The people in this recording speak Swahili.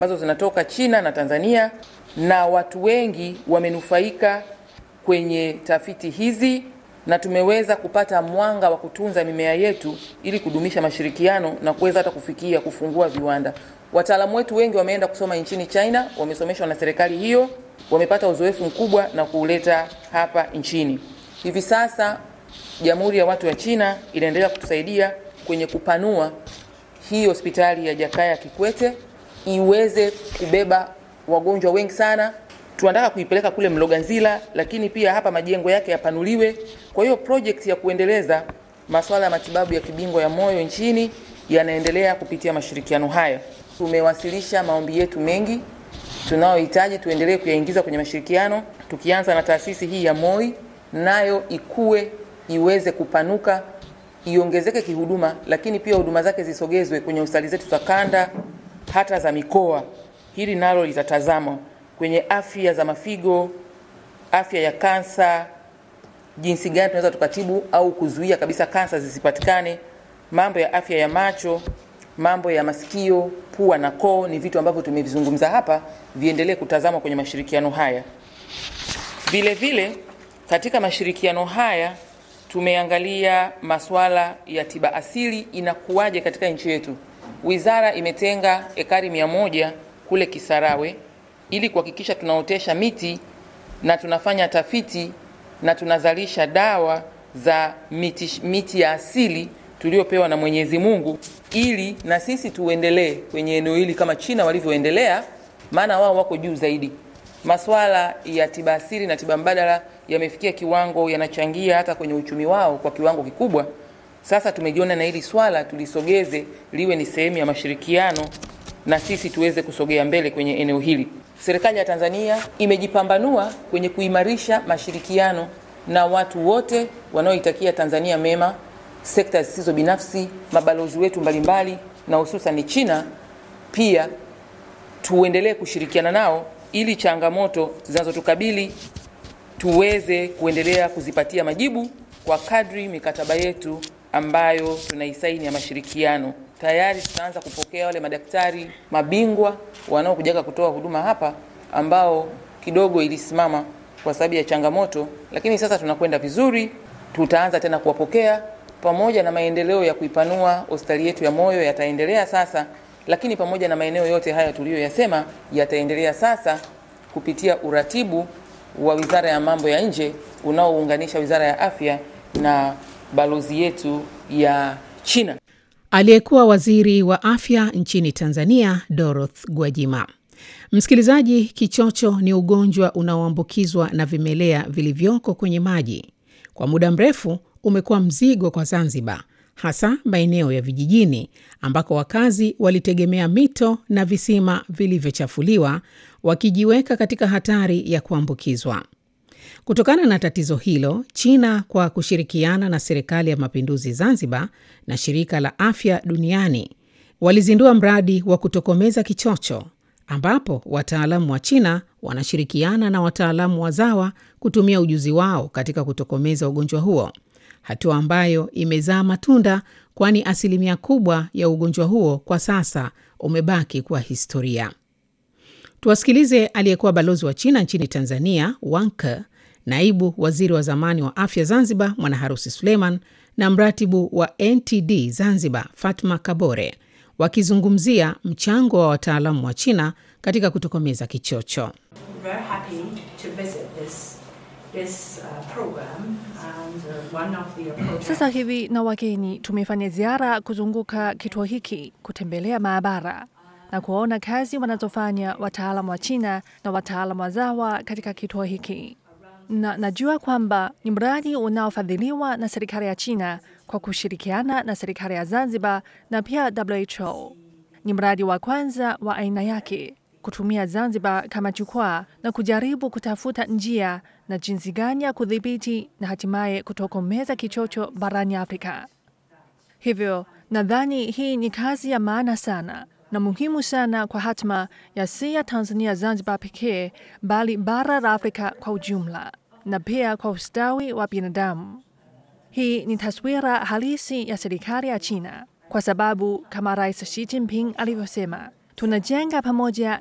ambazo zinatoka China na Tanzania, na watu wengi wamenufaika kwenye tafiti hizi na tumeweza kupata mwanga wa kutunza mimea yetu ili kudumisha mashirikiano na kuweza hata kufikia kufungua viwanda. Wataalamu wetu wengi wameenda kusoma nchini China, wamesomeshwa na serikali hiyo, wamepata uzoefu mkubwa na kuuleta hapa nchini. Hivi sasa Jamhuri ya Watu wa China inaendelea kutusaidia kwenye kupanua hii hospitali ya Jakaya Kikwete iweze kubeba wagonjwa wengi sana. Tunataka kuipeleka kule Mloganzila, lakini pia hapa majengo yake yapanuliwe. Kwa hiyo project ya kuendeleza masuala ya matibabu ya kibingwa ya moyo nchini yanaendelea kupitia mashirikiano haya. Tumewasilisha maombi yetu mengi tunayohitaji tuendelee kuyaingiza kwenye mashirikiano, tukianza na taasisi hii ya MOI, nayo ikue iweze kupanuka iongezeke kihuduma, lakini pia huduma zake zisogezwe kwenye hospitali zetu za kanda hata za mikoa. Hili nalo litatazamwa kwenye afya za mafigo, afya ya kansa, jinsi gani tunaweza tukatibu au kuzuia kabisa kansa zisipatikane, mambo ya afya ya macho, mambo ya masikio, pua na koo, ni vitu ambavyo tumevizungumza hapa, viendelee kutazamwa kwenye mashirikiano haya. Vile vile katika mashirikiano haya tumeangalia masuala ya tiba asili inakuwaje katika nchi yetu. Wizara imetenga ekari mia moja kule Kisarawe ili kuhakikisha tunaotesha miti na tunafanya tafiti na tunazalisha dawa za miti, miti ya asili tuliopewa na Mwenyezi Mungu ili na sisi tuendelee kwenye eneo hili kama China walivyoendelea, maana wao wako juu zaidi. Masuala ya tiba asili na tiba mbadala yamefikia kiwango, yanachangia hata kwenye uchumi wao kwa kiwango kikubwa. Sasa tumejiona na hili swala tulisogeze liwe ni sehemu ya mashirikiano na sisi tuweze kusogea mbele kwenye eneo hili. Serikali ya Tanzania imejipambanua kwenye kuimarisha mashirikiano na watu wote wanaoitakia Tanzania mema, sekta zisizo binafsi, mabalozi wetu mbalimbali na hususan China pia tuendelee kushirikiana nao ili changamoto zinazotukabili tuweze kuendelea kuzipatia majibu kwa kadri mikataba yetu ambayo tunaisaini ya mashirikiano. Tayari tunaanza kupokea wale madaktari mabingwa wanaokujaga kutoa huduma hapa ambao kidogo ilisimama kwa sababu ya changamoto, lakini sasa tunakwenda vizuri. Tutaanza tena kuwapokea pamoja na maendeleo ya kuipanua hospitali yetu ya moyo yataendelea sasa, lakini pamoja na maeneo yote haya tuliyoyasema yataendelea sasa kupitia uratibu wa Wizara ya Mambo ya Nje unaounganisha Wizara ya Afya na balozi yetu ya China. Aliyekuwa waziri wa afya nchini Tanzania, Doroth Gwajima. Msikilizaji, kichocho ni ugonjwa unaoambukizwa na vimelea vilivyoko kwenye maji. Kwa muda mrefu umekuwa mzigo kwa Zanzibar, hasa maeneo ya vijijini ambako wakazi walitegemea mito na visima vilivyochafuliwa, wakijiweka katika hatari ya kuambukizwa. Kutokana na tatizo hilo, China kwa kushirikiana na Serikali ya Mapinduzi Zanzibar na Shirika la Afya Duniani walizindua mradi wa kutokomeza kichocho ambapo wataalamu wa China wanashirikiana na wataalamu wazawa kutumia ujuzi wao katika kutokomeza ugonjwa huo, hatua ambayo imezaa matunda, kwani asilimia kubwa ya ugonjwa huo kwa sasa umebaki kuwa historia. Tuwasikilize aliyekuwa balozi wa China nchini Tanzania, Wang Ke, naibu waziri wa zamani wa afya Zanzibar Mwanaharusi Suleiman na mratibu wa NTD Zanzibar Fatma Kabore wakizungumzia mchango wa wataalamu wa China katika kutokomeza kichocho. Sasa hivi na wageni tumefanya ziara kuzunguka kituo hiki, kutembelea maabara na kuona kazi wanazofanya wataalamu wa China na wataalamu wazawa katika kituo hiki, na najua kwamba ni mradi unaofadhiliwa na serikali ya China kwa kushirikiana na serikali ya Zanzibar na pia WHO. Ni mradi wa kwanza wa aina yake kutumia Zanzibar kama jukwaa na kujaribu kutafuta njia na jinsi gani ya kudhibiti na hatimaye kutokomeza kichocho barani Afrika. Hivyo nadhani hii ni kazi ya maana sana na muhimu sana kwa hatma ya si ya Tanzania Zanzibar pekee, bali bara la Afrika kwa ujumla na pia kwa ustawi wa binadamu. Hii ni taswira halisi ya serikali ya China, kwa sababu kama Rais Xi Jinping alivyosema, Tunajenga pamoja